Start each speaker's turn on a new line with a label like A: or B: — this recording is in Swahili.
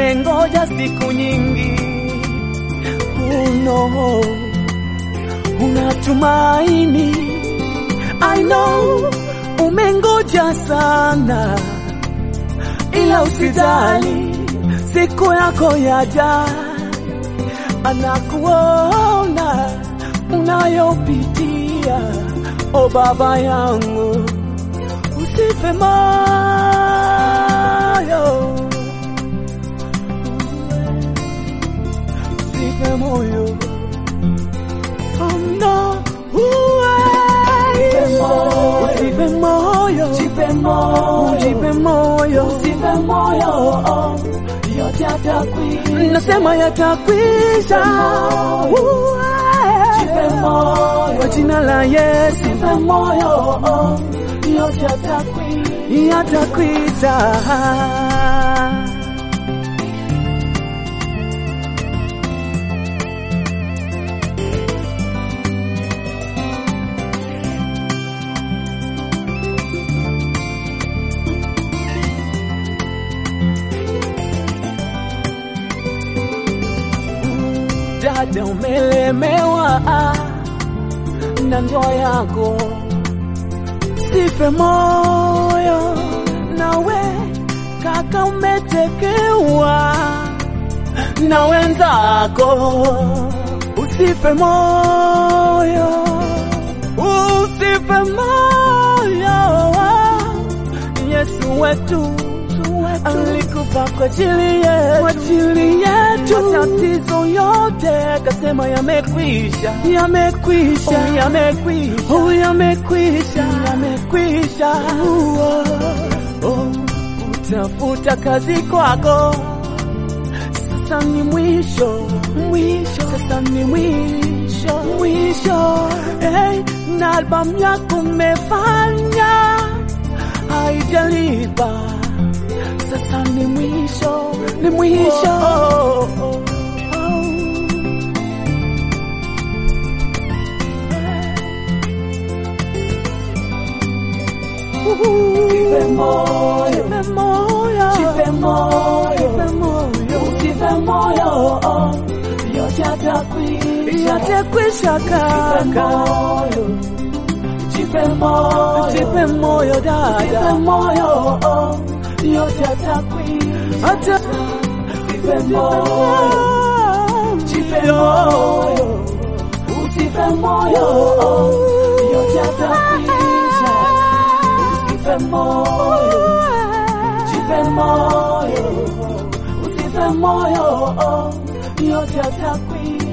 A: umengoja siku nyingi, uno unatumaini. I know umengoja sana, ila usijali, siku yako yaja. Anakuona unayopitia, o baba yangu, usife moyo, usife moyo. Oh no, uwe. Usife moyo,
B: Jipe moyo,
A: ujipe moyo,
B: usife moyo, oh, yote yatakwisha.
A: nasema yatakwisha. Uwe.
B: Jipe moyo,
A: Kwa jina la Yesu
B: usife moyo, oh, yote yatakwisha.
A: yatakwisha. Dada, umelemewa na ndoa yako, sife moyo. Nawe kaka, umetekewa na wenzako, usife moyo, usife moyo. Yesu wetu alikufa kwa ajili yetu, kwa ajili yetu. Matatizo yote kasema yamekwisha, yamekwisha, oh, yamekwisha, oh, yamekwisha, yamekwisha. Oh, oh, utafuta kazi kwako sasa ni mwisho, mwisho, sasa ni mwisho, mwisho. Hey, na albamu yako umefanya haijalipa, sasa ni mwisho, ni mwisho. Oh, oh, oh.
B: Jipe moyo,
A: Jipe moyo,
B: jipe moyo,
A: jipe moyo.
B: usife moyo, oh, yote yatakwisha.
A: Yatakwisha
B: Jipe
A: kaka,
B: moyo, jipe moyo,
A: jipe moyo
B: Jipe
A: dada,
B: moyo, oh, yote yatakwisha.
A: hata
B: Jipe moyo, jipe moyo, usife moyo, oh, yote yatakwisha. Usife moyo, jipe moyo, usife moyo, oh, yote yatakwisha.